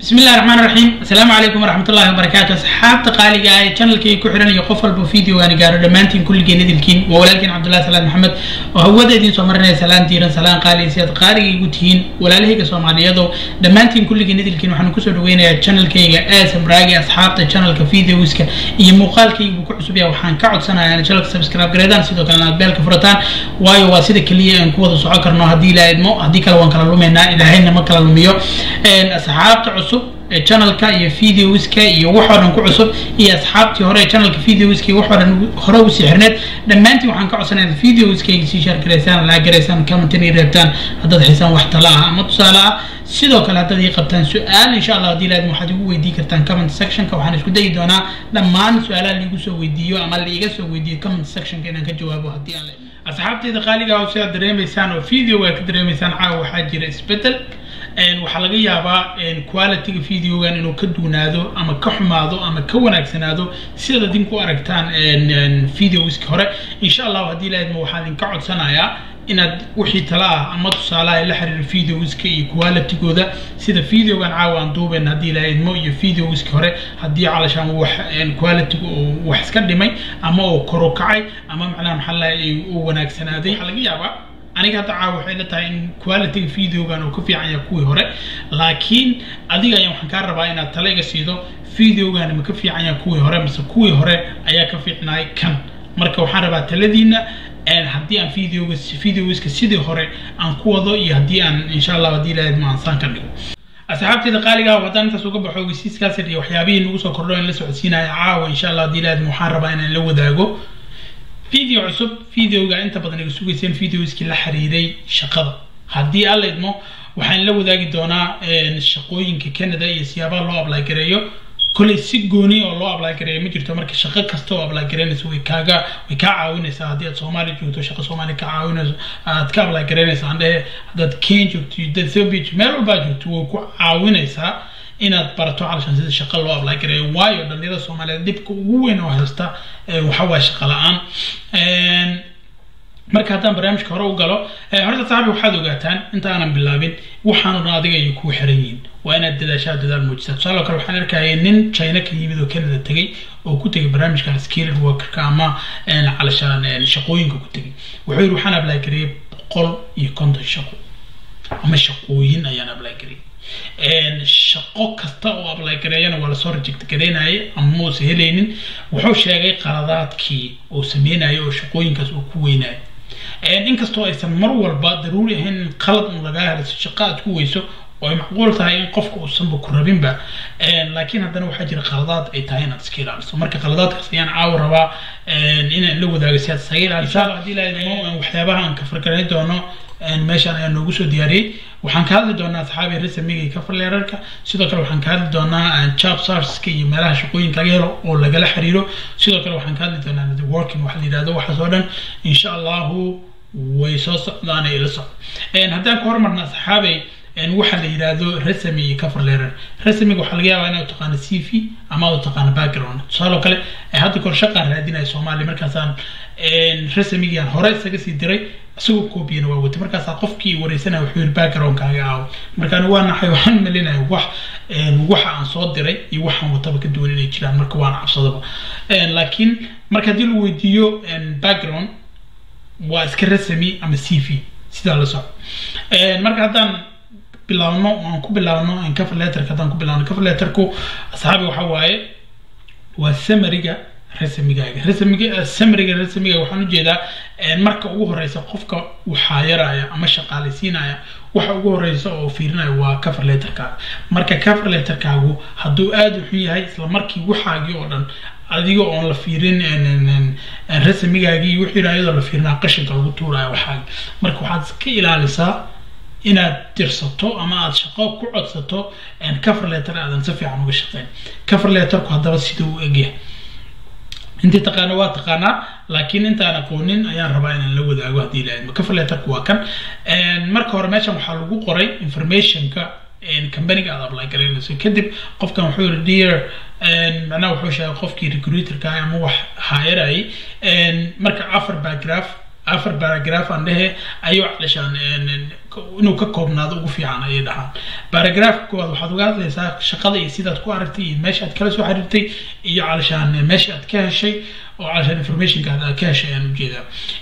bismi illahi raxmaan raxiim assalaamu calaykum waraxmat ullahi wabarakaatu asxaabta qaaliga ah ee channelkii ku xiran iyo qof walba videogaani gaaro dhammaantiin kulligeen idilkiin waa walaalkiin cabdullahi salaan maxamed oo hawada idiin soo marinaya salaan diiran salaan qaali si aad qaaliga igu tihiin walaalahayga soomaaliyeedoo dhammaantiin kulligeen idilkiin waxaan kusoo dhaweynayaa channelkayga aasam raagi asxaabta channelka videoska iyo muuqaalkaygu ku cusub yahay waxaan ka codsanayaa in channelka subscribe gareedaan sidoo kalena aad beelka furataan waayo waa sida keliya aan ku wada socon karno haddii ilaahay idmo haddii kale waan kala lumaynaa ilaahayna ma kala lumiyo asxaabta cusub ee channelka iyo videoska iyo wax oo dhan ku cusub iyo asxaabtii hore ee channelka videoska iyo wax oo dhan hore usii xirneed dhammaantiin waxaan ka codsanaya videoskayga sii share garaysaan laa garaysaan commentin ii reebtaan haddaad haysaan wax tala ah ama tusaale ah sidoo kale haddaad ii qabtaan su-aal insha allah haddii laadma waxaad igu weydii kartaan comment sectionka waxaan isku dayi doonaa dhammaan su-aalaha liigu soo weydiiyo ama liiga soo weydiiyo comment sectionka inaan ka jawaabo haddii aan asxaabtayda qaaliga ah sidaad dareemaysaan oo video waa ka dareemaysaan caawa waxaa jira isbedel waxaa laga yaabaa qualityga videogan inuu ka duunaado ama ka xumaado ama ka wanaagsanaado sidaad idinku aragtaan videoski hore insha allahu haddii laadma waxaan idinka codsanayaa inaad wixii tala ah ama tusaalaha la xiriira videoska iyo qualitygooda sida videogan caawa aan duubayn haddii la idmo iyo videoski hore haddii calashaan wax qualityga uu wax iska dhimay ama uu koru kacay ama macnaha maxaa lahay uu wanaagsanaaday waxaa laga yaabaa aniga hadda caawa waxay la tahay in qualityga videogan uu ka fiican yahay kuwii hore laakiin adiga ayaan waxaan kaa rabaa inaad tala iga siido videogan ma ka fiican yahay kuwii hore mise kuwii hore ayaa ka fiicnaay kan marka waxaan rabaa taladiina haddii aan videoga videoska sidii hore aan ku wado iyo haddii aan insha allah haddii ilahayd ma ansaan ka dhigo asxaabteyda qaaliga ah haddaan intaas uga baxo ogeysiiskaas iyo waxyaabihii nagu soo kordho in la socodsiinaya caawa insha allah haddii ilahayd waxaan rabaa inaan la wadaago video cusub videoga inta badan iga sugayseen videoskii la xiriiray shaqada haddii alla idmo waxaan la wadaagi doonaa shaqooyinka canada iyo siyaabaha loo apply gareeyo kolley si gooni oo loo apply gareeyo ma jirto marka shaqo kasta oo apply gareynaysa way kaaga way kaa caawinaysaa haddii aad soomaali joogto shaqo soomaali ka caawinayso aad ka apply gareynaysa aan dhehe haddaad kenya joogto iyo ethiopia meel walbaa joogto way ku caawinaysaa inaad barato calashan sida shaqo loo apply gareeyo waayo dhalinyarada soomaaliyeed dhibka ugu weyn oo haysta waxa waa shaqo la-aan marka haddaan barnaamijka hore u galo horta saaxibi waxaad ogaataan inta aanan bilaabin waxaanu dhan adiga ay kugu xiran yihiin waa inaad dadaashaa dadaal muujisaa tusaale kale waxaan arkaya nin china ka yimid oo canada tegay oo ku tegay barnaamijkan skilled workerka ama calashaan shaqooyinka ku tegay wuxuu yidhi waxaan apply gareeyay boqol iyo konton shaqo ama shaqooyin ayaan apply gareeyay shaqo kasta oo apply gareeyana waa lasoo reject gareynayay ama muusa helaynin wuxuu sheegay qaladaadkii uu sameynayay oo shaqooyinkaas uu ku weynayay inkastoo aysan mar walba daruuri ahayn in qalad un lagaa heliso shaqo aad ku weyso oo ay macquul tahay in qofka uusanba ku rabinba laakiin haddana waxaa jira qaladaad ay tahay inaad iska ilaaliso marka qaladaadkaas ayaan caawa rabaa inaan la wadaago si aad isaga ilaaliso haddii laadmo waxyaabaha aan ka fargaran doono meeshaan ayaa noogu soo diyaariyey waxaan ka hadli doonaa asxaabi resamiga iyo kafarleerarka sidoo kale waxaan ka hadli doonaa job sarska iyo meelaha shaqooyinka laga helo oo lagala xiriiro sidoo kale waxaan ka hadli doonaa networking waxa la yidhahdo waxaas oo dhan insha allahu way soo socdaan ay la socdo haddaan ku hormarna asxaabay waxa la yidhaahdo resami iyo coverletter resamiga waxaa laga yaabaa inaad taqaano c v ama aad taqaano background tusaaloo kale hadda kor shaqaan raadinaya soomaaliya markaasaan resamigiaan hore isaga sii diray isagoo koobiyana waa watay markaasaa qofkii wareysanaya wuxuu yiri backgroundkaaga aawo markaan waa naxay waxaan malinaya wax waxa aan soo diray iyo waxaan wataba ka duwan inay jiraan marka waan cabsadaba laakiin marka haddii lagu weydiiyo background waa iska resami ama c v sidaa la soco marka haddaan bilaabno aan ku bilaabno cover letterka haddaan ku bilaabno cover letterku asxaabi waxa waaye waa samariga resamigaaga resamiga samariga resamiga waxaan ujeedaa marka ugu horeysa qofka waxaayaraya ama shaqaalaysiinaya waxa ugu horeysa oo fiirinaya waa cover letterkaaga marka cover letterkaagu hadduu aada u xun yahay isla markii waxaagii oo dhan adiga oon la fiirin resamigaagii wixii iyadoo la fiirinaa qashinka lagu tuuraya waxaagi marka waxaad iska ilaalisaa inaad dirsato ama aad shaqo ku codsato cover letter aadan si fiican uga shaqeyn cover letterku haddaba sida uu egyahay intii taqaana waa taqaanaa laakiin intaan aqoonin ayaan rabaa inaan la wadaago haddii la idmo cover letterku waa kan marka hore meeshan waxaa lagu qoray informationka companiga aad apply garaynayso kadib qofkan wuxuu yiri dear macnaha wuxuu sheegay qofkii recruiterka ama wax haayarayay marka afar paragraph afar baragraph aan dhehe ayuu calishaan inuu ka koobnaado ugu fiican ayay dhahaan baragraafka koowaad waxaad uga hadlaysaa shaqada iyo sidaad ku aragtay iyo meesha aad kala soo xiriirtay iyo calishaan meesha aad ka heshay oo calishaan informationka aad ka heshay ayaan ujeedaa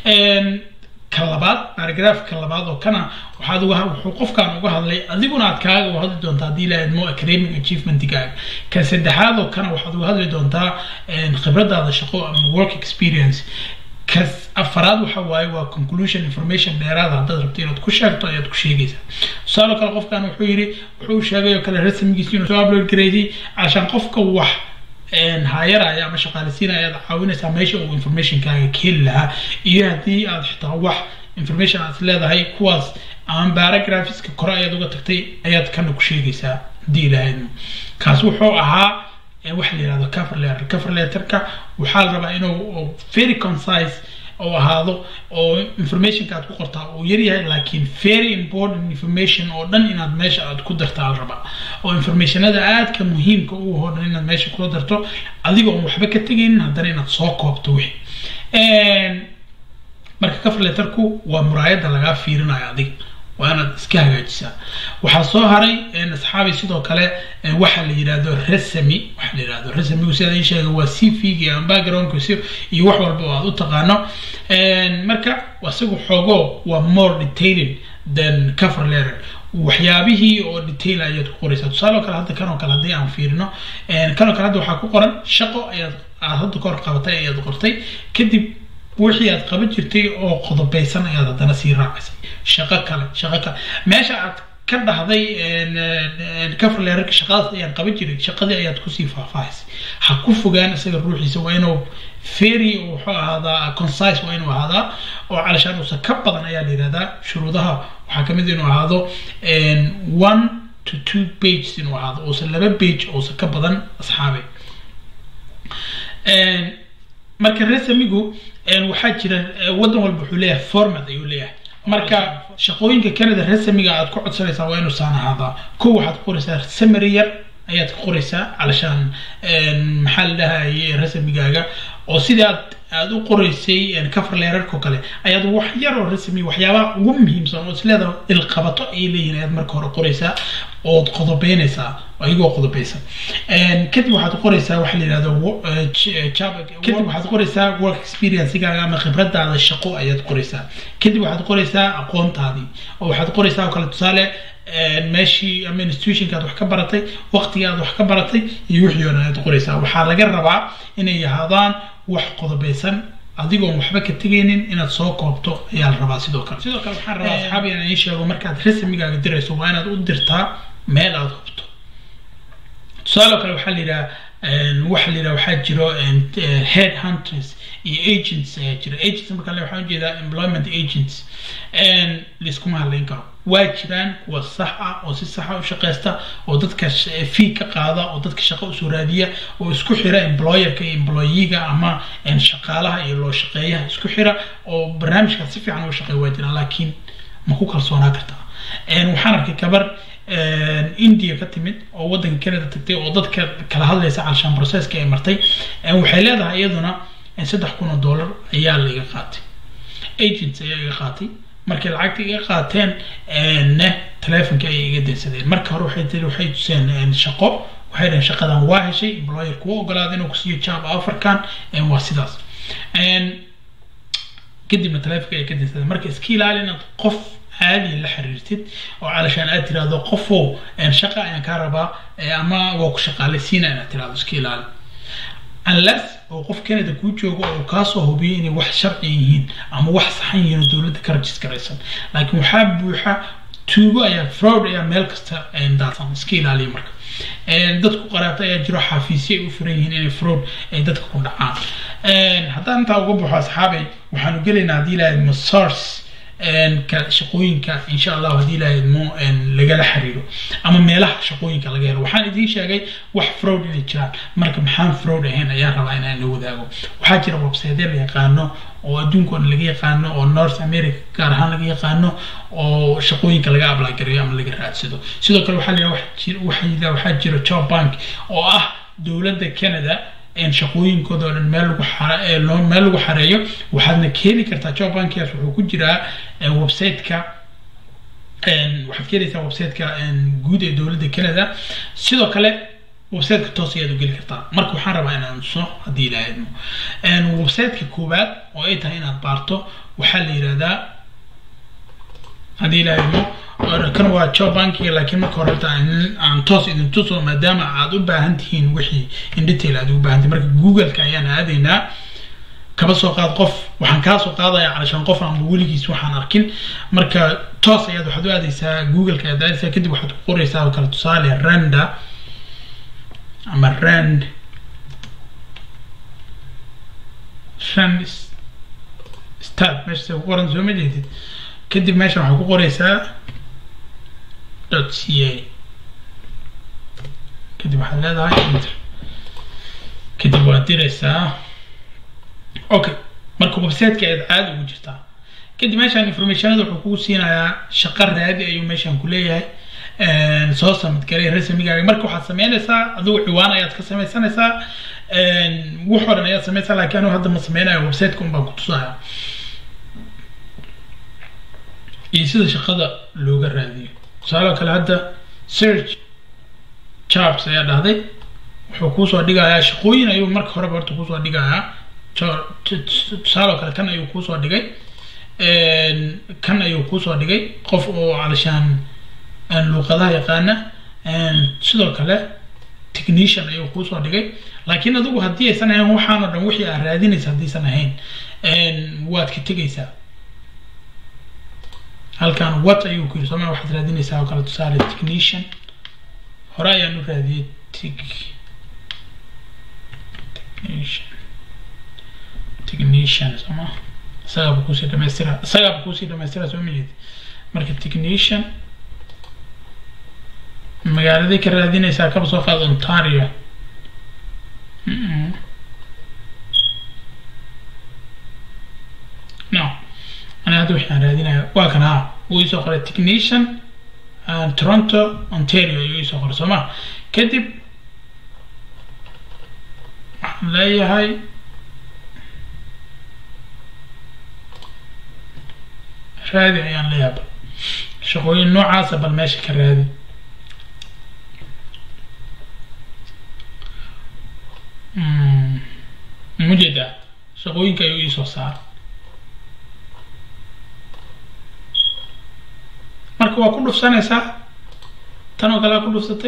ka labaad baragraafka labaad oo kana waxaad uga wuxuu qofkan uga hadlay adiguna aad kaaga uga hadli doontaa haddii lahayd mo academic achievementkaaga ka saddexaad oo kana waxaad uga hadli doontaa khibradaada shaqo ama work experience kas afaraad waxa waaye waa conclusion information dheeraada haddaad rabto inaad ku sheegto ayaad ku sheegaysaa tusaale kale qofkan wuxuu yidhi wuxuu sheegay oo kale rasmigiisa inuu soo upload gareeyay cashaan qofka wax haayaraya ama shaqaalisiinaya ayaad caawinaysaa meesha uu informationkaaga ka heli lahaa iyo haddii aad xitaa wax information aad leedahay kuwaas ama baragraphiska kore ayaad uga tagtay ayaad kana ku sheegaysaa haddii ilahayd kaas wuxuu ahaa waxa la yihahdo cover letter cover letterka waxaa la rabaa inuu very concise oo ahaado oo informationka aad ku qortaa uu yaryahay laakiin very important information oo dhan inaad meesha aad ku dartaa la rabaa oo informationada aadka muhiimka u hoo dhan inaad meesha kula darto adiga oon waxba ka tegaynin haddana inaad soo koobto wixii marka cover letterku waa muraayadda lagaa fiirinayo adiga waa inaad iska hagaajisaa waxaa soo haray asxaabi sidoo kale waxa la yidhahdo resami waxa la yidhahdo resamigu sida ii sheegay waa c v ama backgroundkiisi iyo wax walba oo aad u taqaano marka isagu xoogo waa more detailing than cover letter waxyaabihii oo detail ayaad ku qoraysaa tusaale oo kale hadda kan oo kale haddii aan fiirino kan oo kale hadda waxaa ku qoran shaqo ayaad aad hadda kahor qabatay ayaad qortay kadib wixii aad qaban jirtay oo qodobeysan ayaad haddana sii raacisay shaqo kale shaqo kale meesha aad ka dhahday coverlerka shaqadaas ayaan qaban jiray shaqadii ayaad kusii faahfaahisay ha ku fogaan isaga ruuxiisa waa inuu very wuxuu ahaadaa concise waa inuu ahaadaa oo calashaan uusan ka badan ayaa la yidhahdaa shuruudaha waxaa kamid inuu ahaado one to two pages inuu ahaado uusan laba page uusan ka badan asxaabe marka resamigu waxaa jira waddan walba wuxuu leeyahay format ayuu leeyahay marka shaqooyinka canada resamiga aad ku codsanaysaa waa inuusan ahaadaa ko waxaad ku qoraysaa summary yar ayaad ku qoraysaa calashaan maxaa la dhahaye rasamigaaga oo sidii aad aad u qoraysay cover leerarka oo kale ayaad wax yar oo rasmi waxyaabaha ugu muhiimsan oo isleeda ilqabato ay leeyihin ayaad marka hore qoraysaa ood qodobeynaysaa ayagoo qodobeysan kadib waxaad qoraysaa waxa la yidhahdo kadib waxaad qoraysaa work experiencegaaga ama khibradaada shaqo ayaad qoraysaa kadib waxaad qoraysaa aqoontaadii oo waxaad qoraysaa oo kale tusaale meeshii ama institutionka aad wax ka baratay waqtiga aad wax ka baratay iyo wixii oo dhan aad qoraysaa waxaa laga rabaa inay ahaadaan wax qodobeysan adigoon waxba ka tegaynin inaad soo koobto ayaa la rabaa sidoo kale sidoo kale waxaan rabaa asxaabi inaan ii sheego markaad rasmigaaga dirayso waa inaad u dirtaa meel aad hubto tusaale kale waxaa la yidhaha waxa la yidhaha waxaa jiro head hunters iyo agents ayaa jira agents marka le waxaan ujeedaa employment agents laiskuma hadlayn karo waa jiraan kuwa sax ah oo si saxa u shaqeysta oo dadka fee ka qaada oo dadka shaqo usoo raadiya oo isku xira employerka iyo employeega ama shaqaalaha iyo loo shaqeeyaha isku xira oo barnaamijkaas si fiican uga shaqeeya waa jiraan laakiin ma ku kalsoonaa kartaa waxaan arkay gabar india ka timid oo waddanka canada tagtay oo dadka kala hadlaysa calshaan processka ay martay waxay leedahay iyaduna saddex kun oo dollar ayaa la iga qaatay agents ayaa iga qaatay markay lacagta iga qaateen ne telefonka ayay iga dansadeen marka hore waxay tiri waxay tuseen shaqo waxay dhaheen shaqadan waa heshay employer kuwa ogolaada inuu kusiiyo job offerkan waa sidaas kadibna telefonka ayay ka dansadeen marka iska ilaali inaad qof caadi la xiriirtid oo calashaan aad tirahdo qofow shaqa ayaan kaa rabaa ama waa ku shaqaalaysiina inaad tirahdo iska ilaali unless oo qof canada kuu joogo oo kaasoo hubiyo inay wax sharci yihiin ama wax saxan yihiin oo dowladda ka rajiskaraysan laakiin waxaa buuxa tuugo ayaa fraud ayaa meel kasta daadsan iska ilaaliya marka dadku qaraabta ayaa jiro xafiisyo ay u furan yihiin inay fraud ay dadka ku dhacaan haddaan intaa uga baxo asxaabay waxaanu gelaynaa haddii ilahay masars shaqooyinka insha allah haddii ilaahay mo lagala xiriiro ama meelaha shaqooyinka laga helo waxaan idiin sheegay wax fraud inay jiraan marka maxaan fraud ahayn ayaan rabaa inaan la wadaago waxaa jira websiteya la yaqaano oo adduunka laga yaqaano oo north america gaar ahaan laga yaqaano oo shaqooyinka laga ablagareeyo ama laga raadsado sidoo kale waxaa la waxaa jira job bank oo ah dowladda canada shaqooyinkooda oo dhan meel lagu meel lagu xareeyo waxaadna keeni kartaa job bankigaas wuxuu ku jiraa website-ka waxaad keenaysaa website-ka guud ee dowladda canada sidoo kale website-ka toos ayaad u geli kartaa marka waxaan rabaa inaan tuso haddii ilaahayno website-ka koowaad oo ay tahay inaad baarto waxaa la yidhahdaa haddii ilaahayno kan waa job bankiga laakiin marka hore horta aan toos idin tuso maadaama aad u baahan tihiin wixii in detail aad ugu baahan tihiin marka google-ka ayaan aadaynaa kaba soo qaad qof waxaan kaa soo qaadaya calashaan qof aanba weligiis waxaan arkin marka toos ayaad waxaad u aadaysaa google-ka ayaad aadaysaa kadib waxaad ku qoraysaa oo kale tusaale randa ama rand rand start meesha ku qoran soo ma jeedid kadib meeshan waxaad ku qoraysaa dot c a kadib waxaad leedahay enter kadib waad diraysaa okay marka website-ka ayaad caadi ugu jirtaa kadib meeshaan informationada wuxuu kugu siinayaa shaqo raadi ayuu meeshaan ku leeyahay soo samadgalay rasmigaaga marka waxaad sameynaysaa adigu ciwaan ayaad ka sameysanaysaa wax oo dhan ayaad sameynaysaa laakiin anigu hadda ma sameynayo website-ka un baan ku tusaya iyo sida shaqada looga raadiyo tusaale kale hadda search jobs ayaa dhahday wuxuu kuusoo dhigayaa shaqooyin ayuu marka horeba horta kuusoo dhigayaa tusaale kale kan ayuu kuusoo dhigay kan ayuu kuusoo dhigay qof oo calashaan luuqadaha yaqaana sidoo kale technician ayuu kuusoo dhigay laakiin adigu haddii aysan ahayn waxaan oo dhan wixii aad raadinaysa haddaysan ahayn waad ka tegaysaa halkan what ayuu ku yiri sooma waxaad raadinaysaa oo kale tusaale technician hore ayaan u raadiyey technician technician sooma isagaaba kusii dhamaystira isagaaba kusii dhamaystira soo majeed marka technician magaaladay ka raadinaysaa kaba soo qaad ontario no أنا هذا وحنا رادينا واكن ها ويسو قرا تكنيشن تورونتو اونتاريو يسو قرا سما كدب لا هاي رادي ayaan la yaaba shaqooyin noocaasa bal meesha ka raadi mujeeda shaqooyinka ayuu iisoo saara marka waa ku dhufsanaysaa tan oo kale aa ku dhufsatay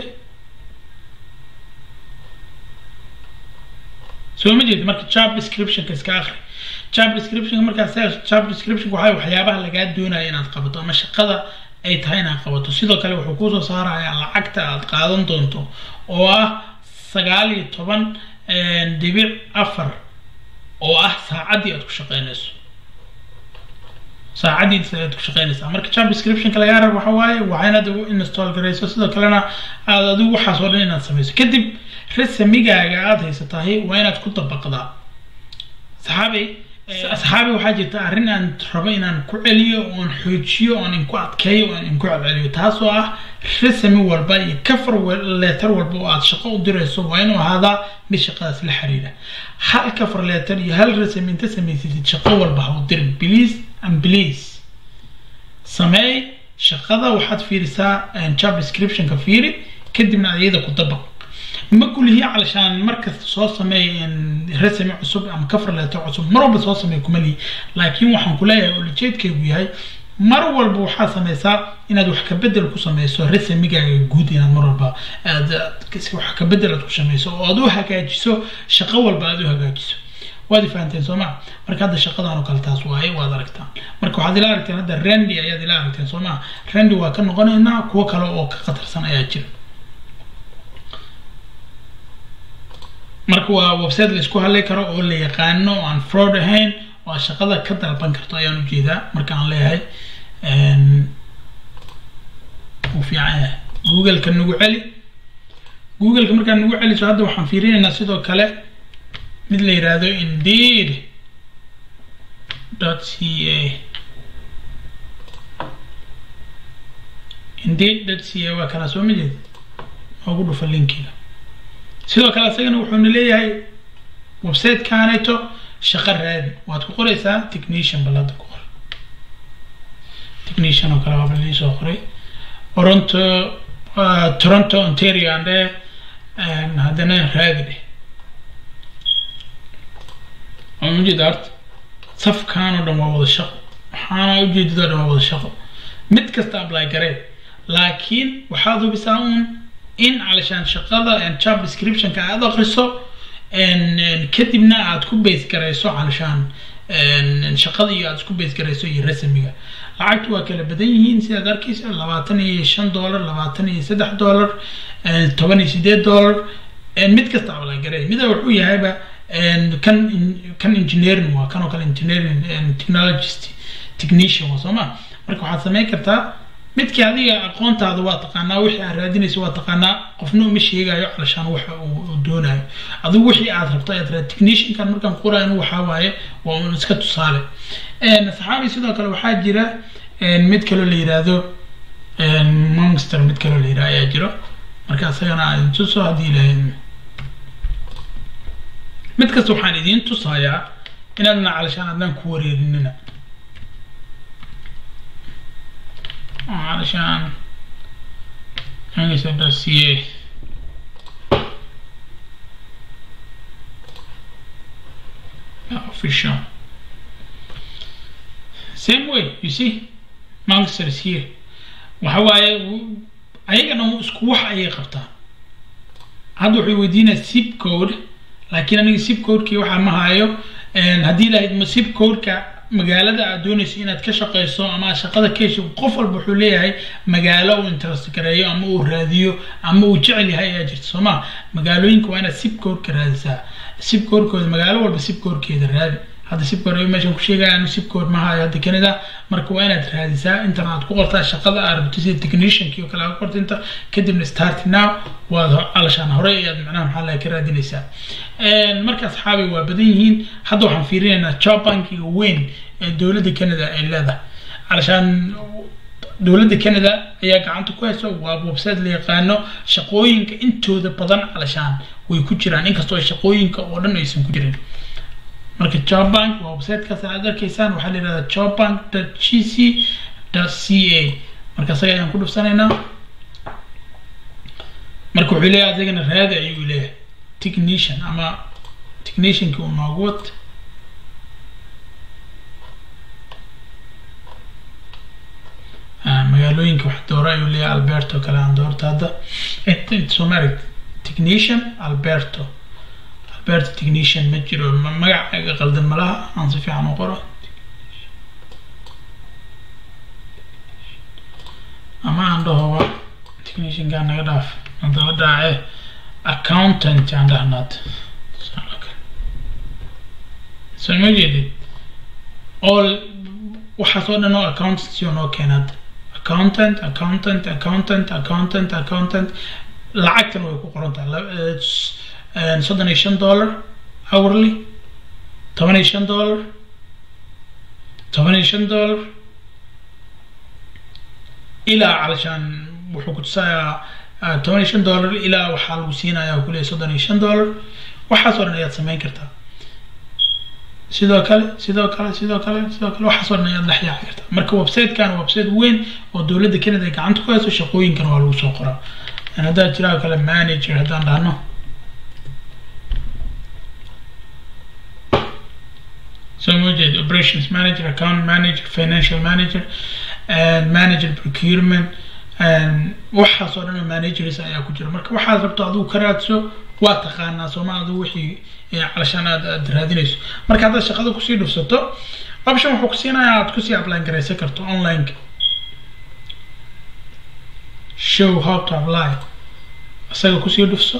soo ma jeedi marka job descriptionka iska akri job descriptionka markaas job descriptionka waxaa waxyaabaha lagaa doonaya inaad qabato ama shaqada ay tahay inaad qabato sidoo kale wuxuu kusoo saarayaa lacagta aad qaadan doonto oo ah sagaal iyo toban dhibic afar oo ah saacaddii aad ku shaqeynayso saacadiisa aad ku shaqeynaysaa marka job descriptionka lagaa rabo waxa waaye waa inaad ugu install garayso sidoo kalena aad adigu waxaas oo dhan inaad samayso kadib resamigaaga aad haysatahay waa inaad ku dabaqdaa saxaabi asxaabi waxaa jirta arrin aan rabo inaan ku celiyo oon xoojiyo oon inku adkeeyo oon inku celceliyo taasoo ah resami walba iyo kafar leetar walba oo aad shaqo u dirayso waa inuu ahaadaa mid shaqadaas la xiriira hal kafar leetar iyo hal resami inta samaysatid shaqo walba ha u dirin please and please sameey shaqada waxaad fiirisaa job descriptionka fiiri kadibna ayada ku dabaq ma kulihii calashaan markasta soo sameey resami cusub ama kafar leetar cusub mar walba soo sameey kuma lihi laakiin waxaan ku leeyahay ulajeedkaygu yahay mar walba waxaad sameysaa inaad wax kabedel ku sameyso resamigaaga guud inaad mar walba aad wax kabedel aad ku sameyso oo aad u hagaajiso shaqo walba aad u hagaajiso waad fahanteen soo ma marka hadda shaqadan oo kale taas waaye waad aragtaan marka waxaad ila aragteen hadda randy ayaad ila aragteen soo ma randy waa ka noqonaynaa kuwo kale oo ka khatarsan ayaa jira marka waa website la isku hadlay karo oo la yaqaano oo aan fraud ahayn oo aad shaqada ka dalban karto ayaan ujeedaa marka aan leeyahay uu fiican yahay google-ka nagu celi google-ka markaan nagu celiso hadda waxaan fiirinaynaa sidoo kale mid la yiraahdo indeed dot c a indeed dot c a waa kana soo ma jeed noogu dhufa linkiga sidoo kale isagana wuxuuna leeyahay websitekaneto shaqo raadi waad ku qoraysaa technician balada ku qor technician oo kale waaba liisoo qoray toronto toronto ontario aan dheh haddana raadi dheh ujeeda horta safkan oo dhan waa wada shaqo waxaana ujeedada o dhan waa wada shaqo mid kasta apply garee laakiin waxaad hubisaa uun in calashaan shaqada job descriptionka aad akriso kadibna aad ku base garayso calashaan shaqada iyo aad isku base garayso iyo rasmiga lacagtu waa kala badan yihiin sidaad arkaysa labaatan iyo shan dollar labaatan iyo saddex dollar toban iyo sideed dollar mid kasta apply garee mida wuxuu yahayba kan kan engineering waa kan oo kale engineering technologist technician waa sooma marka waxaad samayn kartaa midkii adiga aqoontaada waa taqaanaa wixii aad raadinayso waa taqaanaa qofna uma sheegayo calashaan waxa uu doonayo adigu wixii aad rabto aad raad techniciankan markaan qoraayo waxaa waaye waa un iska tusaale saxaabi sidoo kale waxaa jira mid kaloo la yiraahdo monster mid kaloo la yiraahdo ayaa jiro marka isagana aad tuso haddii ilahay mid kasta waxaan idiin tusayaa inaadna calashaan adnaan ku wareerinina علشان انجلس dossier official same way you see monster is here waxa waaye ayagana isku wax ayay qabtaan hadda wuxuu weydiinaya zip code laakiin aniga zip codekii waxaa ma hayo haddii lahayd zip codeka magaalada aad doonayso inaad ka shaqeyso ama shaqada ka hesho qof walba wuxuu leeyahay magaalo uu interest gareeyo ama uu raadiyo ama uu jecel yahay ayaa jirta soo ma magaalooyinka waa inaad sibkoorka raadisaa sibkoorkooda magaalo walba sibkoorkeeda raadi hadda sibkoor meeshan ku sheegaya anu sibkoor ma hayo hadda canada marka waa inaad raadisaa intan aad ku qortaa shaqada aad rabto sida techniciankii oo kale aad ku qorta inta kadibna start now waad alashaan hore ayaad macnaha maxaa laga ka raadinaysaa marka asxaabi waa badan yihiin hadda waxaan fiirinaynaa job bankiga weyn ee dowladda canada ay leedahay alashaan dowladda canada ayaa gacanta ku hayso waa website la yaqaano shaqooyinka intooda badan alashaan way ku jiraan inkastoo shaqooyinka oo dhan aysan ku jirin marka jobbank waa websitekaas aad arkaysaan waxaa la yidhahdaa jobbank g c c a marka isaga ayaan ku dhufsanaynaa marka wuxuu leeyahay adigana raadi ayuu leeyahay technician ama techniciankii uu noogu wad magaalooyinka wax doora ayuu leeyahay alberto kale aan doorta hadda somari technician alberto alberto technician ma jiro magac qaldan malaha aan si fiican u qoro ama aan dhahoba techniciankaa naga dhaaf hadaba dhaace accountant aan dhahnaad soo ma jeedid all waxaas oo dhan oo accountancy oo noo keenaad accountant accountant accountant accountant accountant lacagtan way ku qoran tahay soddon iyo shan dollar hourly toban iyo shan dollar toban iyo shan dollar ilaa calashaan wuxuu ku tusayaa toban iyo shan dollar ilaa waxaa lagu siinayaa kuleeya soddon iyo shan dollar waxaas oo dhan ayaad samayn kartaa sidoo kale sidoo kale sidoo kale sidoo kale waxaas oo dhan ayaad dhex yaaci kartaa marka websitekan waa website weyn oo dowladda canada ay gacanta ku hayso shaqooyinkan waa lagu soo qoraa haddaa jiraa kale manager haddaan dhahno so ma jeed operations manager account manager financial manager and manager procurement waxaas oo dhan managers ayaa ku jira marka waxaad rabto adigu ka raadso waa taqaanaa sooma adigu wixii calashaan aad aad raadinayso marka haddaad shaqada kusii dhufsato option wuxuu kusiinayaa aad kusii apply garaysan karto online show how to apply isaga kusii dhufso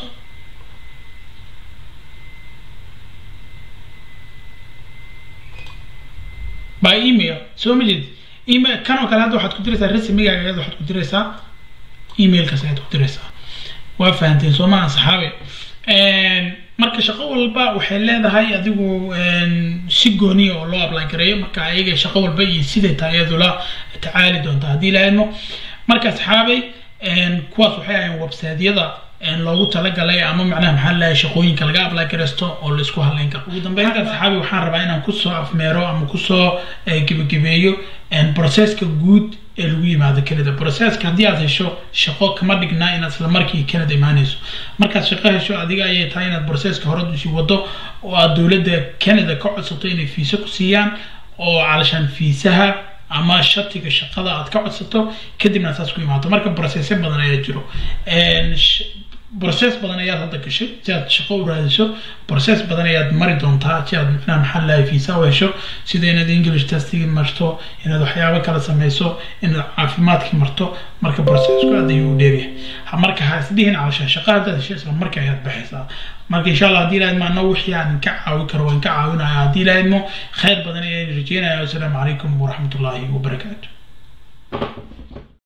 by email soo ma jeed email kan oo kale hadda waxaad ku diraysaa rasmigaaga ayada waxaad ku diraysaa emailkaas ayaad ku diraysaa waa fahanteen soo maha saxaabe marka shaqo walba waxay leedahay adigu si gooniya oo loo apply gareeyo marka ayaga shaqo walba iyo siday tahay iyadu la tacaali doonta haddii la idmo marka saxaabay kuwaas waxay ahayn websiteyada loogu talagalay ama macnaha maxaa lahay shaqooyinka laga apply garaysto oo la isku halayn karo ugu dambeynta saxaabi waxaan rabaa inaan kusoo afmeero ama kusoo gebagabeeyo processka guud ee lagu yimaado canada processka haddii aad hesho shaqo kama dhignaa inaad isla markii canada imaanayso markaad shaqo hesho adiga ayay tahay inaad processka hore usii wado oo aad dowladda canada ka codsato inay fiisa ku siiyaan oo calashaan fiisaha ama shatiga shaqada aad ka codsato kadibna saas ku imaato marka processyo badan ayaa jiro process badan ayaad hadda gashay si aad shaqo u raadiso process badan ayaad mari doontaa si aad micnaha maxaa lahay fiisa u hesho sida inaad english testigi marto inaad waxyaabo kala sameyso inaad caafimaadki marto marka processku aad ayuu u dheeryahay marka ha isdhihin calashaan shaqa haddaad hesho isla marka ayaad baxaysaa marka insha allah haddii ilaahid maano wixii aan ka caawi karo waan ka caawinaya haddii ilaahidmo khayr badan ayaan rajeynaya wasalaamu calaykum waraxmatullaahi wabarakaatu